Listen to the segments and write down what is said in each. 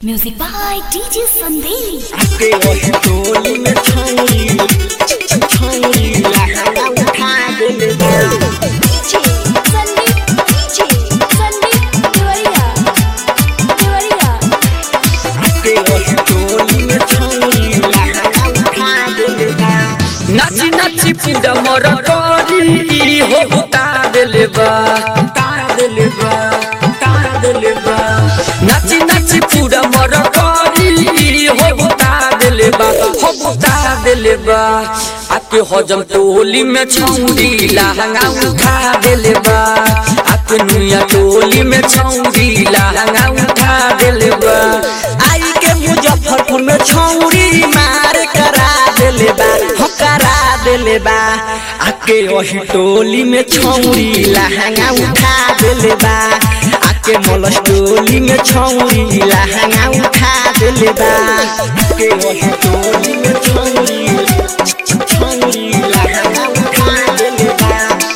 Music by DJ Sandeep. के वही टोली में छौरी छौरी लहंगा उठा देले बा DJ Sandeep. DJ Sandeep. Devariya. Devariya. के वही टोली में छौरी लहंगा उठा देले बा नाची नाची पिंड मोर करी हो बुता देले बा तार देले बा तार देले बा नाची नाची पूरा मोर करी हो बुता देले बा हो बुता देले बा आके हजम टोली में छौरी लहंगा उठा देले बा आके नुया टोली में छौरी लहंगा उठा देले बा आई के मुजफ्फरपुर में छौरी मार करा देले बा हो करा देले बा आके वही टोली में छौरी लहंगा उठा देले बा आके मलस टोली में छौरी लहंगा उठा देले बा आके वही टोली में छौरी छौरी लहंगा उठा देले बा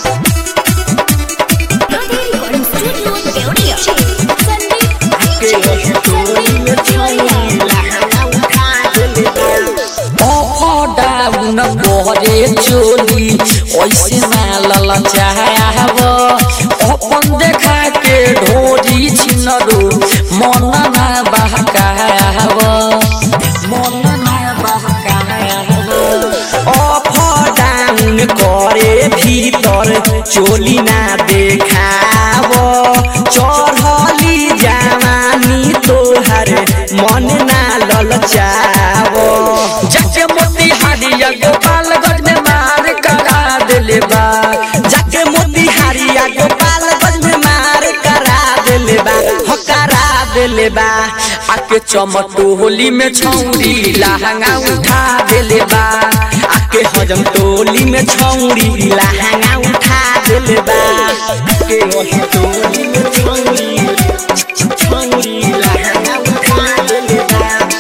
Nadi Recording Studio, Devariya. Sandeep. आके वही टोली में छौरी लहंगा उठा देले बा डाउन बहरे चोली ऐसे मालल चाहब अपन देखा के ढोरी छिनरो मन ना बहकाब मन ना बहकाब अप डाउन करे भीतर चोली ना देखाव चढ़ली जवानी तोहर मन ना ललचाव जाके मोती हारिया गोपालगंज में मार करा दिले बा जाके मोतिहारिया गोपालगंज में मार करा देले बा हो करा देले बा आके चमटोली में छौरी लहंगा उठा दिले बा आके हजम टोली में छौरी लहंगा उठा देले बा आके वही टोली में छौरी छौरी लहंगा उठा देले बा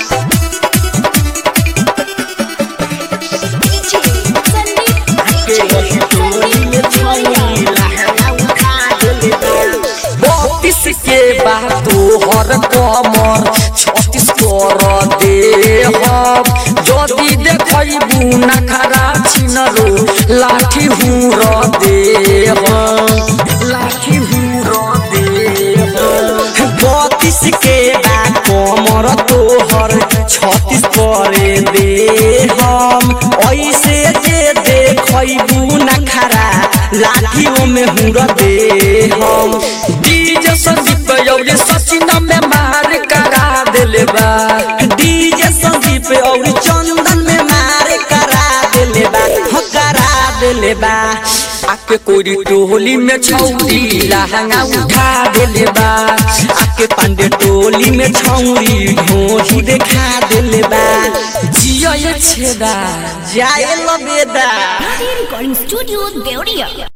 DJ Sandeep. आके वही टोली में छौरी लहंगा उठा देले बा बत्तीस के बाद हर कमर छत्तीस कर दे हम जदि देखबू नखरा छिनरो लाठी हूर दे हम लाठी हूर दे हम बत्तीस के बा कमर तोहर छत्तीस करे दे हम ऐसे जे देखबू नखरा लाठियों में हुर दे हम डीजे संदीप यौरी सचिन में मार करा दिले बा डीजे संदीप और चंदन में मार करा देले बा हो करा देले बा आके कोरी टोली में छौरी लहंगा उठा दिले बा आके पांडे टोली में छौरी ढोही देखा देले बा जिया ये छेदा जाए लबेदा Nadi Recording Studio, Devariya.